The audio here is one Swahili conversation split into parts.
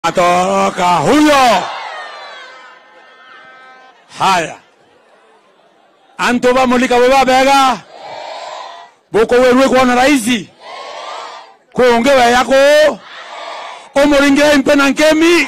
atoroka huyo. Haya, antu bamulika bwe babega boko werwe kuona raisi kuonge weyako omuringira impena nkemi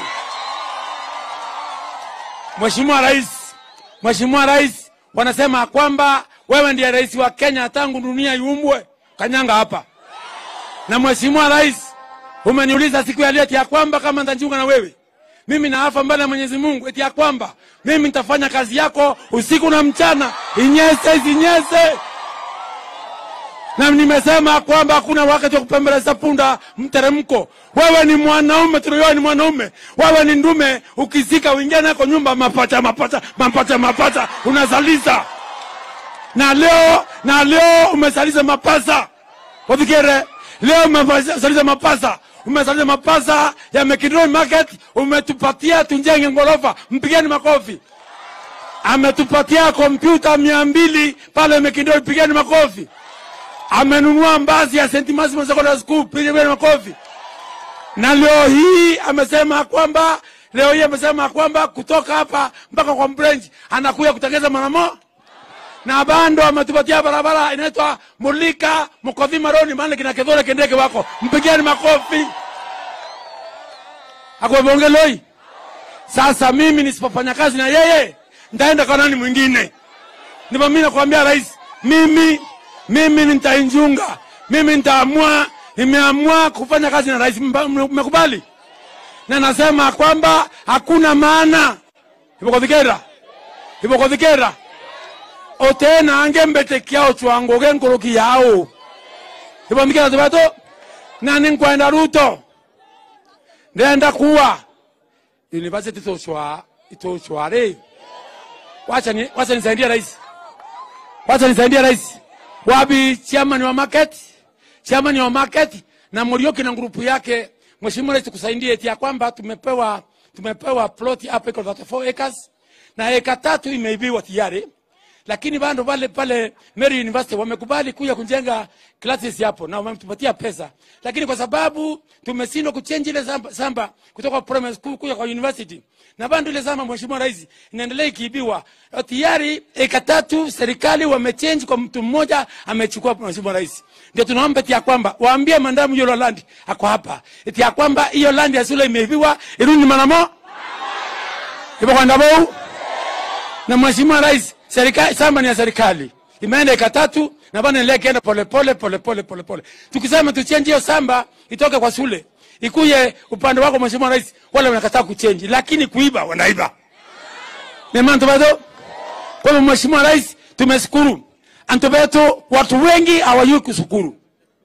Mheshimiwa Rais, Mheshimiwa Rais, wanasema kwamba wewe ndiye rais wa Kenya tangu dunia iumbwe. Kanyanga hapa. Na Mheshimiwa Rais, umeniuliza siku ya leo eti ya kwamba kama nitajiunga na wewe, mimi naafa mbele ya Mwenyezi Mungu eti ya kwamba mimi nitafanya kazi yako usiku na mchana, inyese isinyese na nimesema kwamba hakuna wakati wa kupembeleza punda mteremko. Wewe ni mwanaume, tunawewe ni mwanaume, wewe ni ndume. Ukizika uingia nako nyumba, mapacha mapacha mapacha mapacha, unazaliza na leo na leo umezaliza mapasa wafikire, leo umezaliza mapasa umezaliza mapasa ya Mekindoni Market, umetupatia tunjenge ngorofa, mpigeni makofi. Ametupatia kompyuta mia mbili pale Mekindoni, pigeni makofi amenunua mbazi ya St. Maximus Secondary School, pigeni makofi. Na leo hii amesema kwamba leo hii amesema kwamba kutoka hapa mpaka kwa Mbrenji anakuja kutengeza manamo na bando ametupatia barabara inaitwa Mulika Mkodhi Maroni, maana kina Kedhore Kendeke wako, mpigeni makofi. Akwebonge loi. Sasa mimi nisipofanya kazi na yeye nitaenda kwa nani mwingine? Ndipo mimi nakwambia rais, mimi mimi nitainjunga, mimi nitaamua, nimeamua kufanya kazi na rais. Mba- Mmekubali? Na nasema kwamba hakuna maana ivokothikera ivokothikera otena ange mbete kiao chwango genkoroki yao ivomikera tivato na ninkwenda ruto ndenda kuwa university itochwa itochware wacha ni wacha nisaidie rais wacha nisaidie rais wapi chairman wa market chairman wa market na Murioki na grupu yake mheshimiwa rais tukusaidie eti ya kwamba tumepewa tumepewa plot hapa iko 34 acres na eka tatu imeibiwa tayari lakini bado pale pale Mary University wamekubali kuja kujenga classes hapo na wametupatia pesa, lakini kwa sababu tumeshindwa kuchange ile samba, samba kutoka primary school kuja kwa university na bado ile samba, mheshimiwa rais, inaendelea ikiibiwa tayari. Eka tatu serikali wamechange kwa mtu mmoja amechukua, mheshimiwa rais. Ndio tunaomba eti ya kwamba waambie mandamu yolo land ako hapa eti ya kwamba hiyo land ya shule imeibiwa irudi manamo ipo kwa ndabou na mheshimiwa rais, serikali shamba ni ya serikali, imeenda eka tatu na bana endelea kienda polepole polepole polepole. Tukisema tuchenji hiyo shamba itoke kwa shule ikuye upande wako mheshimiwa rais, wale wanakataa kuchenji, lakini kuiba wanaiba. Nemanto bado kwa hivyo mheshimiwa rais, tumeshukuru antobeto, watu wengi hawajui kushukuru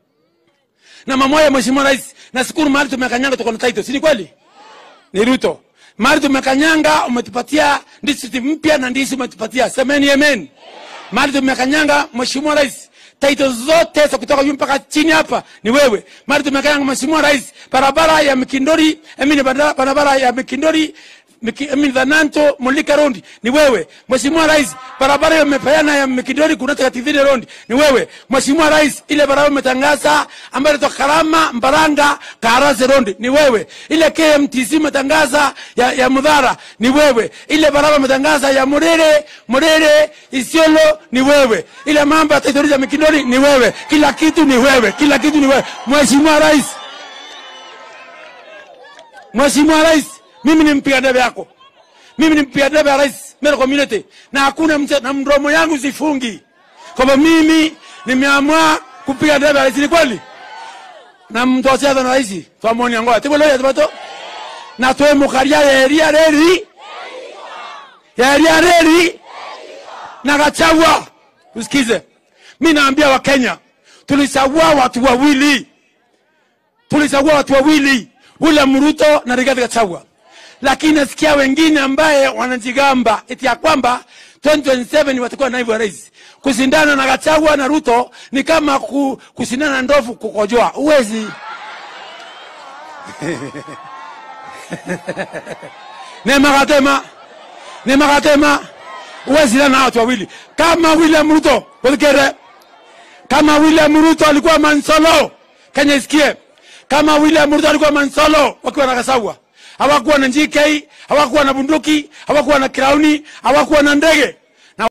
na mamoya. Mheshimiwa rais, nashukuru mahali tumekanyanga, tuko na title, si ni kweli? ni Ruto. Mahali tumekanyanga umetupatia district mpya na ndisi umetupatia. Semeni amen. Mahali tumekanyanga Mheshimiwa Rais, title zote za kutoka juu mpaka chini hapa ni wewe. Mahali tumekanyanga Mheshimiwa Rais, barabara ya Mikindori, emini barabara ya Mikindori Miki- Emini Dhananto Mulika Rondi ni wewe. Mheshimiwa Rais, barabara hiyo umepeana ya Mikindori kunatoka Kativile Rondi ni wewe. Mheshimiwa Rais, ile barabara umetangaza ambayo inatoka Karama Mbaranga Karase Rondi ni wewe. Ile KMTC umetangaza ya, ya Mudhara ni wewe. Ile barabara umetangaza ya Murere Murere Isiolo ni wewe. Ile mambo ya Taitori ya Mikindori ni wewe. Kila kitu ni wewe. Kila kitu ni wewe. Mheshimiwa Rais, Mheshimiwa Rais, mimi ni mpiga debe yako, mimi ni mpiga debe ya rais Meru community, na hakuna mche, na mdomo yangu sifungi kwamba mimi nimeamua kupiga debe ya rais. Ni kweli na mtocheza na rais twamoni angoa tibo loya tibato na twe mukaria yeria reri yeria reri na Gachagua. Usikize, mi naambia Wakenya, tulichagua watu wawili tulichagua watu wawili, William Ruto na Rigathi Gachagua, lakini nasikia wengine ambaye wanajigamba eti ya kwamba 2027 watakuwa naibu wa rais. Kushindana na Gachagua na Ruto ni kama ku, kushindana na ndovu kukojoa, uwezi nemakatema nemakatema uwezi na watu wawili kama William Ruto ulikere kama William Ruto alikuwa Mansolo, Kenya isikie kama William Ruto alikuwa Mansolo wakiwa na Kasagwa, hawakuwa na GK, hawakuwa na bunduki, hawakuwa na krauni, hawakuwa na ndege.